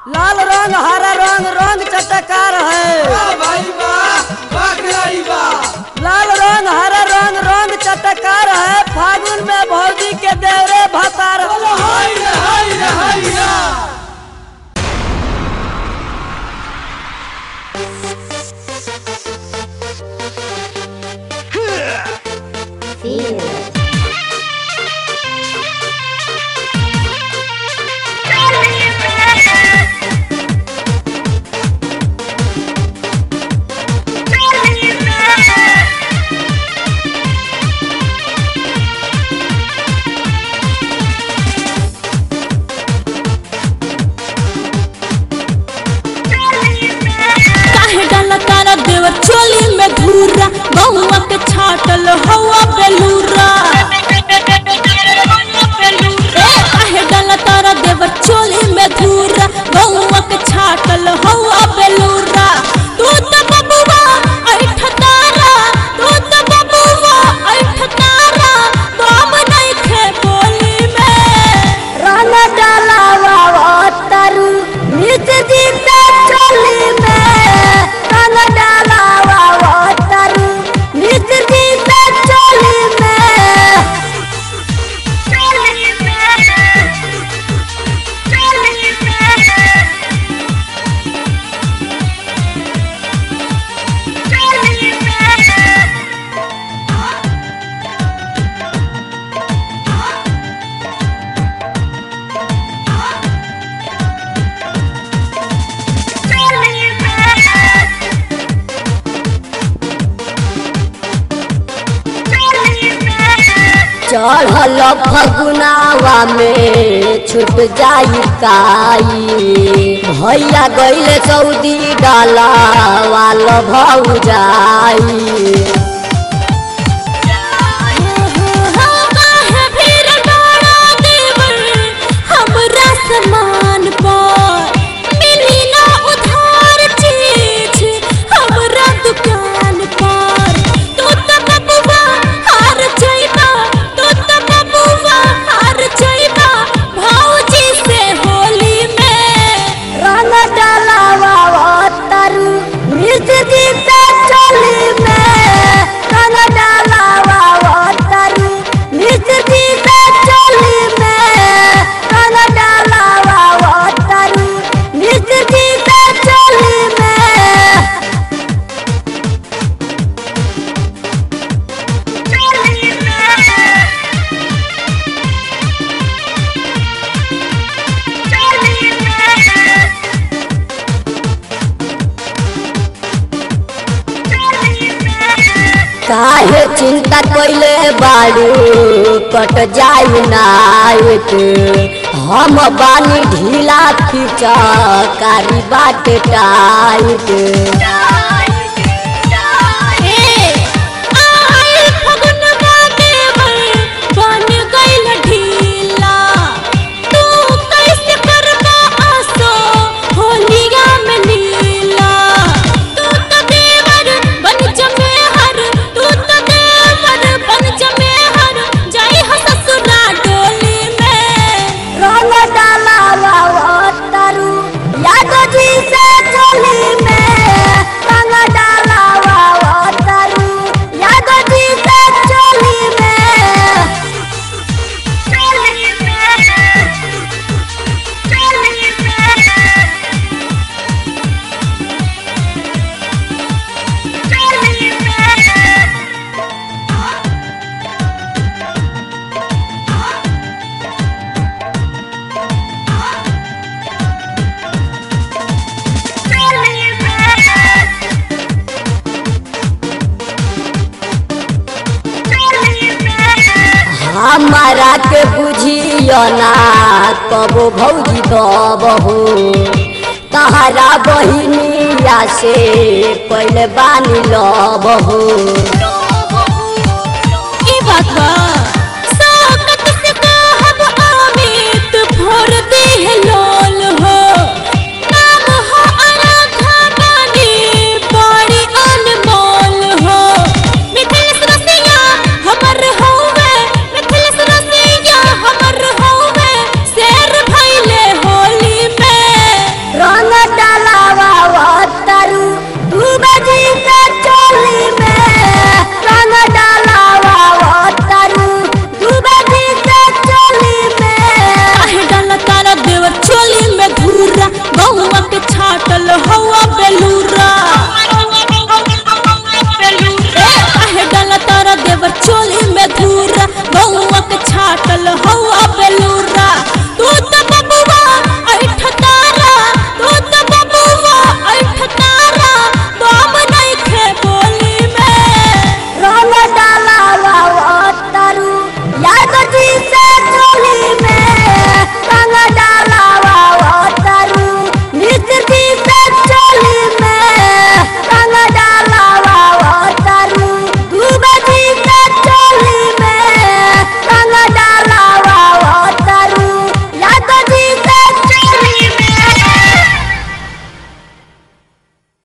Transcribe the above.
लाल रंग हरा रंग रंग चटकार है भाई वाह वाह खिलाड़ी वाह लाल रंग हरा रंग रंग चटकार है फागुन में भौजी के देवरे भतार हाय रे हाय रे हाय रे काहे डाला तारा देवर चोली में घूरा बहुआ के छाटल हवा बेलूरा ए, काहे डाला तारा देवर चोली में घूरा बहुआ के छाटल हवा बेलूरा तू तो बबुआ ऐठ तारा तू तो बबुआ ऐठ तारा तुम नहीं खे बोली में रंग डालावा तरु मिर्च जीते चोली में रंग डालावा तरु मिर्च जीते चोली में चोली में चोली में चोली में चढ़ल फगुनावा में छूट जाई काई भैया गईले सऊदी डाला वाल भौ जाई काहे भीड़ डारा देवर हमरा समान पर मिली ना उधार चीज हमरा दुकान पर तू तो बबुआ हार जाइबा तू तो बबुआ हार जाइबा भौजी से होली में रंग डालावा तरु मिर्च जीते चोली में रंग डालावा तरु मिर्च जीते चोली में रंग डालावा तरु मिर्च जीते चोली में चोली में चोली में काहे चिंता कोइले बाड़ू कट जाई नाइट हम बानी ढीला खींचा कारी बाट टाइट आइल फगुनवा देवर बन गइल ढीला तू कैसे करबा आसो होलिया में लीला तू तो देवर बन जमे हर तू तो देवर बन जमे हर जाई ह ससुरा डोली में रंग डाला तरु याद जी से चोली में रंग डाला तरु याद जी से चोली में चोली में चोली में चोली में हमारा के बुझियो ना कबो भौजी दबहू तहरा बहिनिया से पहले बानी लबहू ई बात बा